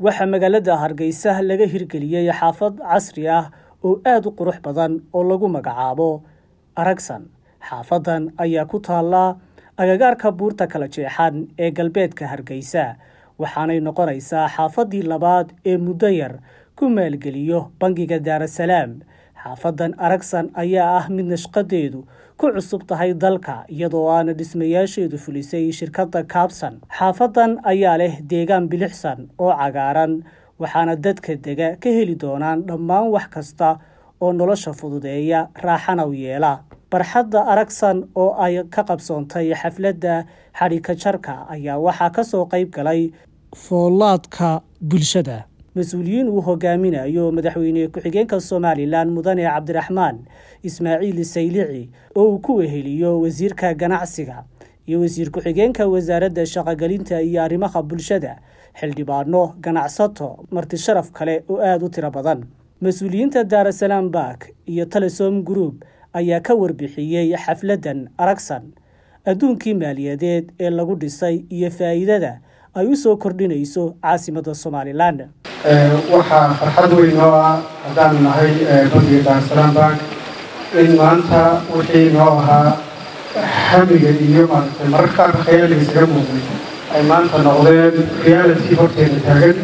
waxaa magaalada hargeysa laga hirgeliyey xaafad casri ah oo aada u qurux badan oo lagu magacaabo aragsan xaafadan ayaa ku taalla agagaarka buurta kala jeexan ee galbeedka hargeysa waxaanay noqonaysaa xaafadii labaad ee muddo yar ku maalgeliyo bangiga daarasalaam xaafadan aragsan ayaa ah mid nashqadeedu ku cusub tahay dalka iyadoo aana dhismayaasheedu fulisay shirkadda kaabsan xaafadan ayaa leh deegaan bilixsan oo cagaaran waxaana dadka dega ka heli doonaan dhammaan wax kasta oo nolosha fududeeya raaxana u yeela barxadda aragsan oo ay ka qabsoontay xafladda xadhika jarka ayaa waxaa ka soo qayb galay foolaadka bulshada mas-uuliyiin uu hogaaminayo madaxweyne ku-xigeenka somalilan mudane cabdiraxmaan ismaaciil saylici oo uu ku weheliyo wasiirka ganacsiga iyo wasiir ku-xigeenka wasaaradda shaqogelinta iyo arrimaha bulshada xildhibaano ganacsato marti sharaf kale oo aada u tiro badan mas-uuliyiinta daarasalaam bark iyo telesom group ayaa ka warbixiyey xafladdan aragsan adduunkii maaliyadeed ee lagu dhisay iyo faa'iidada ay u soo kordhinayso caasimadda somalilan waxaa farxad weyn noo ah haddaan nahay bangiga daarasalaam bank in maanta wixii noo ahaa hamiga iyo maaragtay mararka qaarka khayaaliga isaga muuqday ay maanta noqdeen reality horteena taagan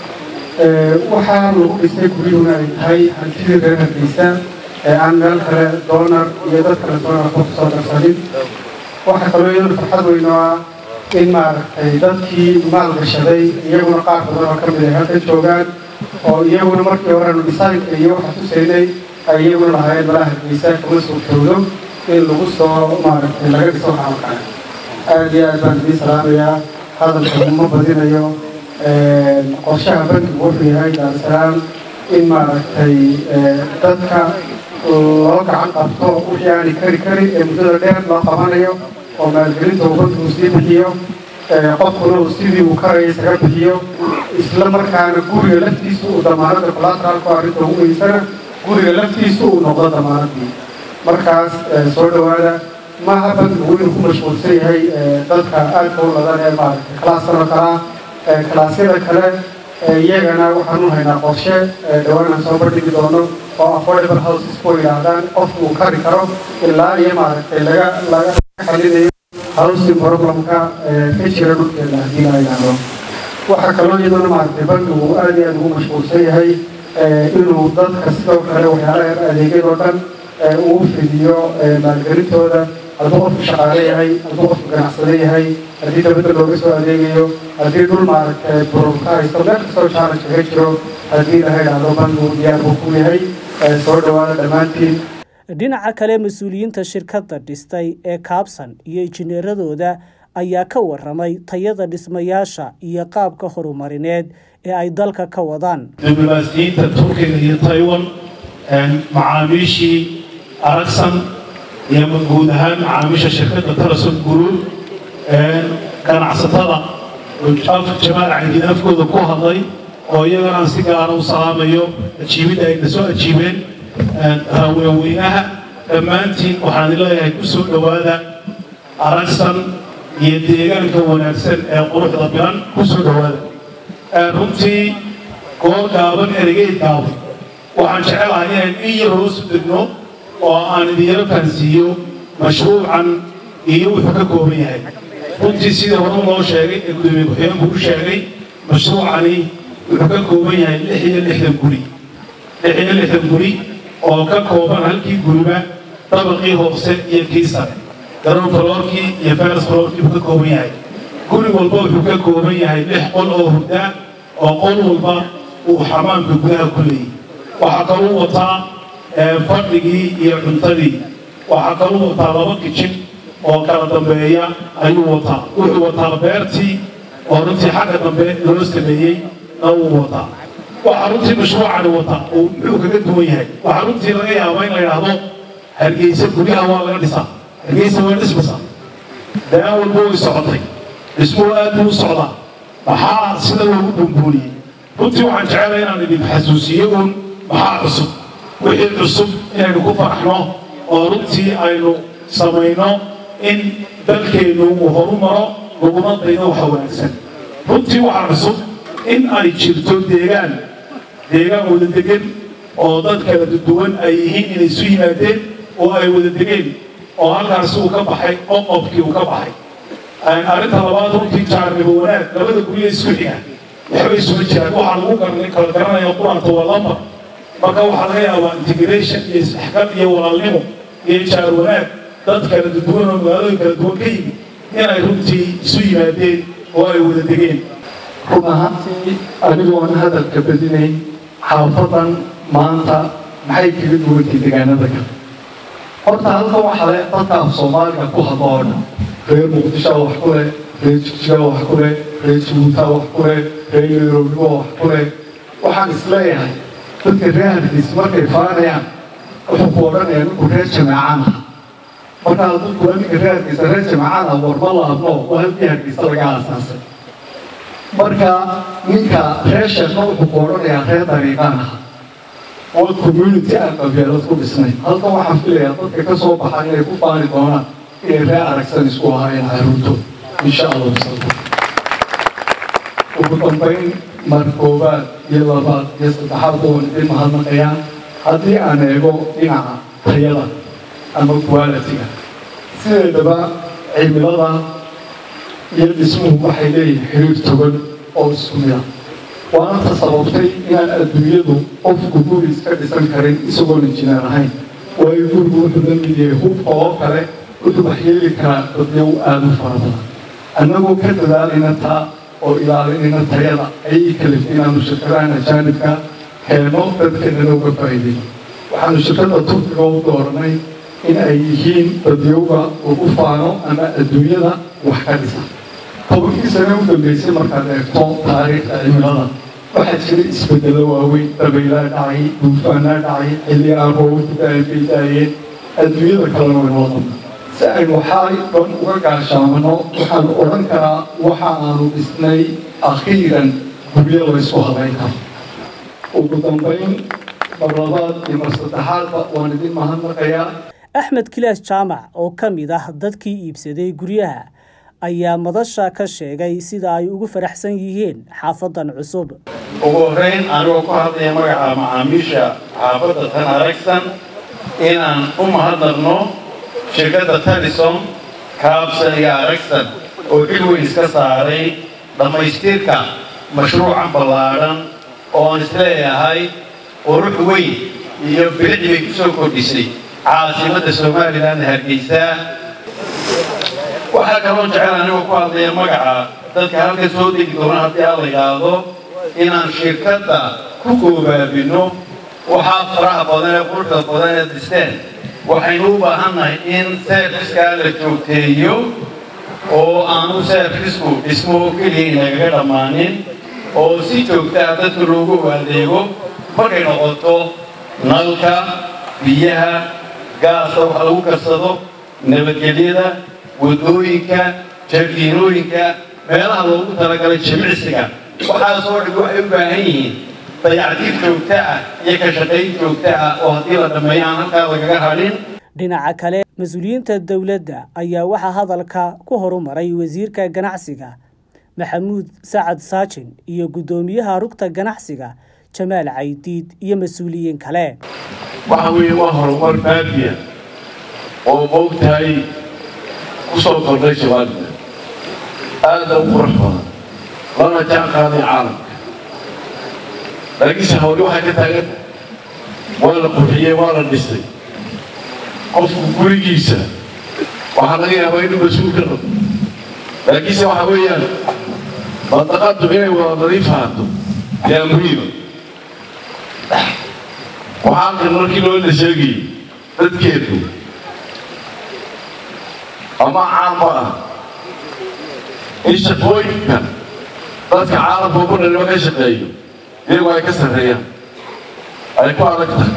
waxaa lagu dhisay guryuhuna ay tahay hantidii reer hargeysa ee aan meel kale doonar iyo dad kale doonar ku soo darsanin waxaa kaloo iyaduna farxad weyn oo ah in maaragtay dadkii maalgashaday iyaguna qaar badan oo ka mid ay halka joogaan oo iyaguna markii horenu dhisaanka iyo waxa tusaynay ay iyaguna lahaayeen malaha hargeysa kama suurtoodo in lagu soo maaragtay laga dhiso waxaan kale aad iyo aad baan idiin salaamayaa hadalka uma badinayo qorshaha bankigu wuxuu yahay daarasalaam in maaragtay dadka loo gacan qabto wixii aanay kari karin ee muddada dheer loo qabanayo oo maalgelinta uu bankigu sii bixiyo qofkuna uu sidii uu karaya isaga bixiyo isla markaana guriga laftiisu uu damaanada collateralku arrinta ugu weysana guriga laftiisu uu noqdo damaanadii markaas soo dhowaada maaha bankigu inuu ku mashquulsan yahay dadka aadka u ladan ee maaragtay kalaaskan oo kalaa kalaasyada kale iyagana waxaan u haynaa qorshe dhawaanaan soo bandhigi doono oo affordable houses ku yidhaahdaan qofku uu kari karo ilaa iyo maaragtay laga laga xalinayo housing problemka ka jira dhulkeeda haddii la yidhaahdo waxaa kaloo iyaduna maaragtay bankigu aad iyo aad ugu mashquulsan yahay inuu dadka sidoo kale waxyaalaha adeegyadoo dhan uu fidiyo maalgelintooda hadduu qofku shaqaale yahay hadduu qofku ganacsade yahay haddii dabadda looga soo adeegayo haddii dhul maaragtay bururka haysto meel kastoo challenge kaga jiro haddii laha idhaahdo bankigu diyaar buu ku yahay soo dhowaada dhammaantiin dhinaca kale mas-uuliyiinta shirkadda dhistay ee kaabsan iyo injineeradooda ayaa ka waramay tayada dhismayaasha iyo qaabka horumarineed ee ay dalka ka wadaan diblomaasiyiinta turkiga iyo taiwan macaamiishii aragsan iyo guud ahaan macaamiisha shirkadda telesom group ganacsatada jamaal caydiin afkooda ku hadlay oo iyagana aan si gaara u salaamayo ajiibidda ayna soo ajiibeen haweenweynaha dhammaantiin waxaan leeyahay ku soo dhowaada aragsan iyo deegaanka wanaagsan ee quruxda bilan ku soo dhowaada runtii goor gaaban eregeyd gaaban waxaan jecelahay inaan in yar hoosu degno oo aan idinyaro fahansiiyo mashruucan iyo wuxuu ka kooban yahay runtii sidii hore loo sheegay ee gudoomiye ku-xigeenku u sheegay mashruucani wuxuu ka kooban yahay lix iyo lixdan guri lix iyo lixdan guri oo ka kooban halkii guriba dabaqii hoose iyo kii sare garoon faloorkii iyo feres faloorkii buu ka kooban yahay guri walba wuxuu ka kooban yahay lix qol oo hurda oo qol walba uu xamaamka gudaha ku leeyay waxaa kaluu wataa fadhigii iyo cuntadii waxaa kaluu wataa laba kijin oo kala dambeeya ayuu wataa wuxuu wataa beertii oo runtii xagga dambe loo sameeyey na wuu wataa waxaa runtii mashruucani wataa uu muxuu kaga duwan yahay waxaa runtii laga yaabaa in la yidhaahdo hargeysa guryaha waa laga dhisaa hargeysa waa dhismaysaa daan walba way socotay dhismuhu aad buu u socdaa maxaa sida loogu bumbuuniyey runtii waxaan jecelahay inaan idin xasuusiyo uun maxaa cusub wixii cusub inaynu ku faraxno oo runtii aynu samayno in dalkeennu uu horu maro laguna dayno waxa wanaagsan runtii waxaa cusub in ay jirto deegaan deegaan wada degan oo dad kala duwan ay yihiin inay isu yimaadeen oo ay wada degeen oo halkaasi uu ka baxay qoqobkii uu ka baxay arrinta labaad runtii jaarnibo wanaag labada guryo isku xiga waxbay isuma jiraan waxaa lagu garnay kala garanaya quraanta waa lambar marka waxaa laga yaabaa integration iyo isdhexgal iyo walaalnimo iyo jaar wanaag dad kala duwan oo magaalooyin kala duwan ka yimid inay runtii isu yimaadeen oo ay wada degeen run ahaantii anigoon hadalka badinayn xaafadan maanta maxay kaga duwantay deegaanada kale horta halkan waxaa le dadka af soomaaliga ku hadlo oo dhan reer muqdishoa wax ku leh reer jigjigaa wax ku leh reer jabuutaa wax ku leh reer nairobiga wax ku leh waxaan isleeyahay dadka reer hargeysa markay faanayaan wuxuu ku odhanayaa ninku reer jamaacaan ah markaa dadku ninka reer hargeysa reer jamaacaan ah warma laabno oo halkii hargeysa laga aasaasay marka ninka reer sheekna wuxuu ku odhanayaa reer dariiqaan ah oo community aan qabyaalad ku dhisnay halkan waxaan filayaa dadka ka soo baxa inay ku faani doonaan inay reer aragsan isku ahaayeen caruurtood insha allah ugu dambayn mar koobaad iyo labaad iyo saddexaad oo idin mahadnaqayaan haddii aan eego dhinaca tayada ama quality-ga sideedaba cimilada iyo dhismuhu waxay leeyihin xiriir togan oo isku mida waana ta sababtay inaan adduunyadu qofku guri iska dhisan karin isagoon injineer ahayn waayo gurigu wuxuu la mid yahay hubka oo kale wuxuu waxyeeli karaa dadyow aada u fara badan annagoo ka dadaalayna taa oo ilaalinayna tayada ayay kalif inaanu shirkadahan ajaanibka heeno dadkeennana uga faa'iiday waxaanu shirkada turkiga u dooranay in ay yihiin dadyowga ugu faano ama adduunyada wax ka dhisa tobankii sane u dambeysay markaad eegto taariikhda cimilada waxaa jira isbeddelo waaweyn dabaylaa dhacay duufaanaa dhacay xilli aan roobabku daay bay daayeen adduunyada kalena way noo dambe si aynu waxaa dhan uga gaashaamano waxaanu odhan karaa waxa aanu dhisnay akhiiran guryo laysku hadayn karo ugu dambayn mar labaad iyo mar saddexaadba waan idin mahadnaqayaa axmed kilaas jaamac oo ka mid ah dadkii iibsaday guryaha ayaa madasha ka sheegay sida ay ugu faraxsan yihiin xaafadan cusub ugu horreyn anigoo ku hadlaya magaca macaamiisha xaafadda tan aragsan inaan u mahadnaqno shirkadda talison kaabsan iyo aragsan oo xil weyn iska saaray dhammaystirka mashruucan ballaadhan oo aan isleeyahay qurux weyn iyo bilicdi bay ku soo kordhisay caasimadda somalilan hargeysa waxaa kaloo jecel anigoo ku hadlaya magaca dadka halkan soo degi doona haddii aan la yidhaahdo inaan shirkadda ku goobaabino waxaa faraha badan ee quruxda badan ee dhisteen waxaynu u baahannahay in serviskaa la joogteeyo oo aanu servicku dhismo keliya inagaga dhammaanin oo si joogtaa dadka loogu adeego markay noqoto nalka biyaha gaasta wax lagu karsado nabadgelyada waddooyinka jardiinooyinka meelaha loogu talagalay jimicsiga waxaasoo dhan waxay u baahan yihiin dayactir joogto ah iyo ka shaqayn joogto ah oo haddii la dhammeeyo aan halkaa lagaga hadhin dhinaca kale mas-uuliyiinta dowladda ayaa waxaa hadalka ku horumaray wasiirka ganacsiga maxamuud sacad saajin iyo guddoomiyaha rugta ganacsiga jamaal caydiid iyo mas-uuliyiin kale waxa weeye waa horumar baadiya oo moogtahay ku soo kordhay somalilan aada u qurux badan lana jaan qaaday caalamka laakiinse hawli waxay ka taagan waa la qurxiyey waa la dhisay qofku gurigiisa waxaa laga yaabaa inuu mas-uul ka noqdo laakiinse waxa weeyaan mandaqadu inay wada nadiif ahaato yaa muhiima waxaa kan markii loola sheegayay dadkeedu ama caamba ah in shaqooyinka dadka caalamka ugu dhanima ka shaqeeyo iyagu ay ka sarreeyaan ay ku adag tahay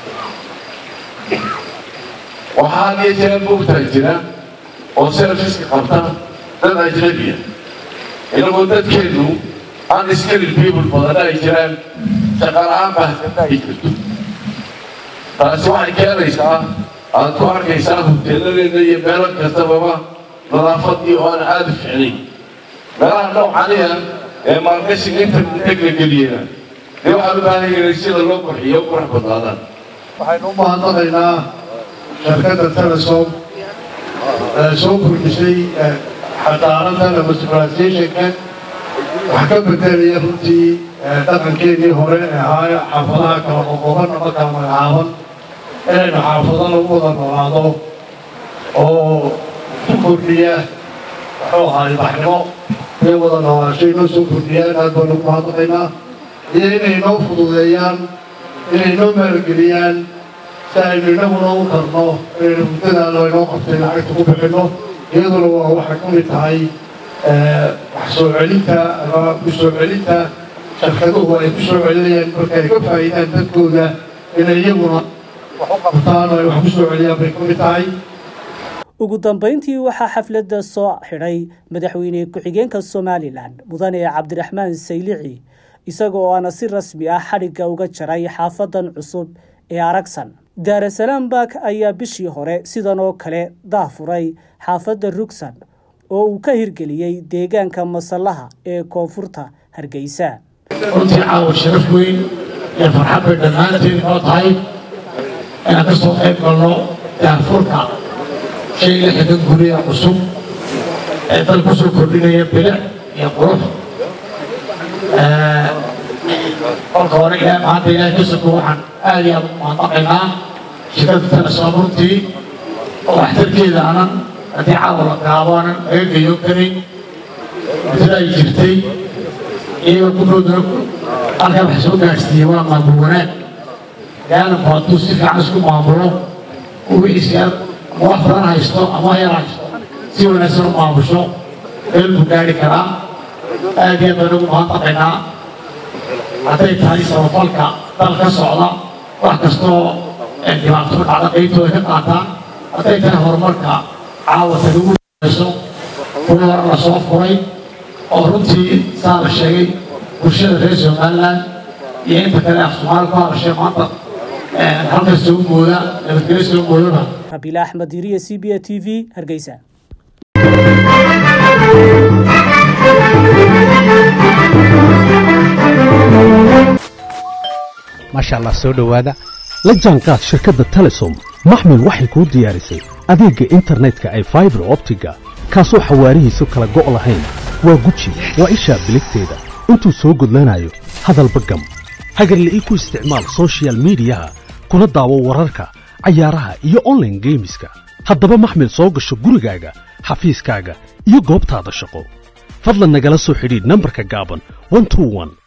waxaa had iyo jeer moogtaa jira oo serviska qabta dad ajnabiya inagoo dadkeenu unskilled people badan ay jiraan shaqala-aan baahsata ay jirto taasi waxay keenaysaa aad ku arkaysaa hoteeladeena iyo meelo kastababa nadaafadii oo aan aada u ficnayn meelaha noocaniya ee maalgashiga inta intag la geliyena dee waxaan u baahan yahay sida loo qurxiyo u qurux badnaadaan waxaynu u mahadnaqaynaa shirkadda telesom ee soo kordhisay xadaaradan ama civilizationka wax ka bedelaya runtii dhaqankeenii hore ee ahaa xaafadaha kala qoqoban ama kala magacaaban inaynu xaafado lagu wada noolaado oo ku kordhiya muxuu ahaa ilbaxnimo inay wada noolaasho inoo soo kordhiyaan aad baan ugu mahadnaqaynaa iyo inay noo fududeeyaan inay noo maalgeliyaan si aynu innaguna u karno inaynu muddada laynoo qabtay lacagta ku bixinno iyaduna waa waxay ka mid tahay wax soo celinta ama ku soo celinta shirkaduhu ay ku soo celinayaan marka ay ka faa'iidaan dadkooda inay iyaguna wax u qabtaan oo ay wax ku soo celiyaan bay ka mid tahay ugu dambayntii waxaa xafladda soo xidhay madaxweyne ku-xigeenka somalilan mudane cabdiraxmaan saylici isagoo aana si rasmi ah xadhigga uga jaray xaafadan cusub ee aragsan daarasalaam bak ayaa bishii hore sidan oo kale daafuray xaafadda rugsan oo uu ka hirgeliyey deegaanka masallaha ee koonfurta hargeysa runtii caawa sharaf weyn iyo farxad bay dhammaanteed inoo tahay inaan ka soo qayb galno daafurka shay la xigan guriga cusub ee dal ku soo kordhinaya bilic iyo qurux kolka hore ilaahay maanta ilaahay ka soko waxaan aad iyo aad u mahadnaqaynaa shirkadda telesom runtii oo waxtarkeeda aanan haddii caawa la gaabo aanan laga geeyo karin muddada ay jirtay iyagoo gudhooduna halkaa wax soo gaadhsiiyey waa maamul wanaag gaalanku hadduu si fiican isku maamulo uu wixiisi ama wax badan haysto ama yar haysto si wanaagsan u maamusho meel buu gaadhi karaa aad iyo aad baan ugu mahadnaqaynaa hadday tahay samafalka dal ka socda wax kastoo dhibaato dhacda qaybtooda ka qaataan hadday tahay horumarka caawata lagu hayso kuwa hore la soo furay oo runtii saa la sheegay bulshada reer somaliland iyo inta kale af soomaali ku hadashay maanta halka soo mooda nabadgelyo soo moodaba rabiila axmed iriya c b a t v hargeysa maasha allah soo dhowaada la jaanqaad shirkadda telesom maxmil waxay kuu diyaarisay adeegga internetka ay faibar optiga kaasoo xawaarihiisu kala go' lahayn waa guji waa ishaa biligteeda intuu soo gudlanayo hadalba gam hagarle ii ku isticmaal sochial midiyaha kuna daawo wararka cayaaraha iyo onlaine geemiska haddaba maxmil soo gasho gurigaaga xafiiskaaga iyo goobtaada shaqo fadlan nagala soo xidhiidh nambarka gaaban